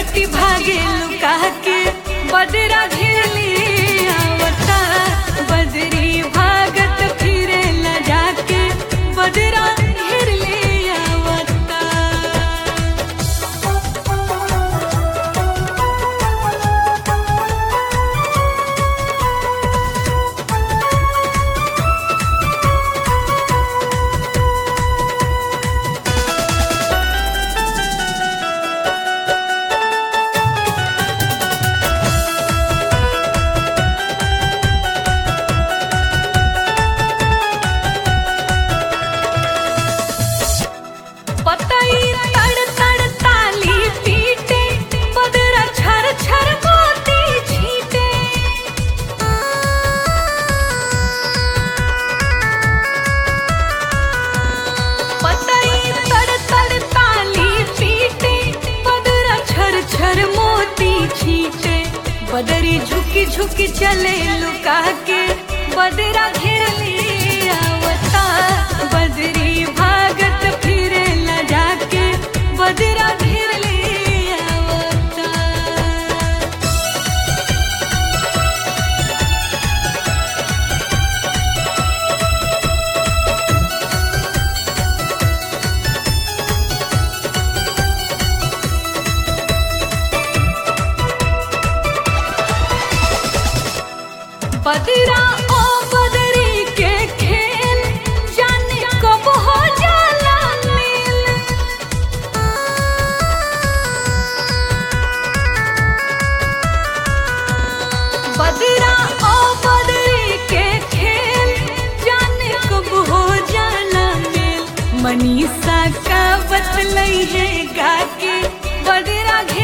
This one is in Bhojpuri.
छुट्टी भागे लुका के बदरा घेरली आवता बदरी भागत फिरे ल जाके बदरा घेरली आवता पतई तड़ तड़ ताली पीटे बदरा छर छर मोती छीटे पतई तड़ तड़ ताली पीटे बदरा छर छर मोती छीटे बदरी झुकी झुकी चले लुका के बदरा घेरली आवता बदरी भागत फिरे ल जाके बदरा घेरली आवता बदरा ओ बदरी के खेल जाने कब हो जाला मिल बदरा ओ बदरी के खेल जाने कब हो जाला मिल मनीषा का बतलई है गा के बदरा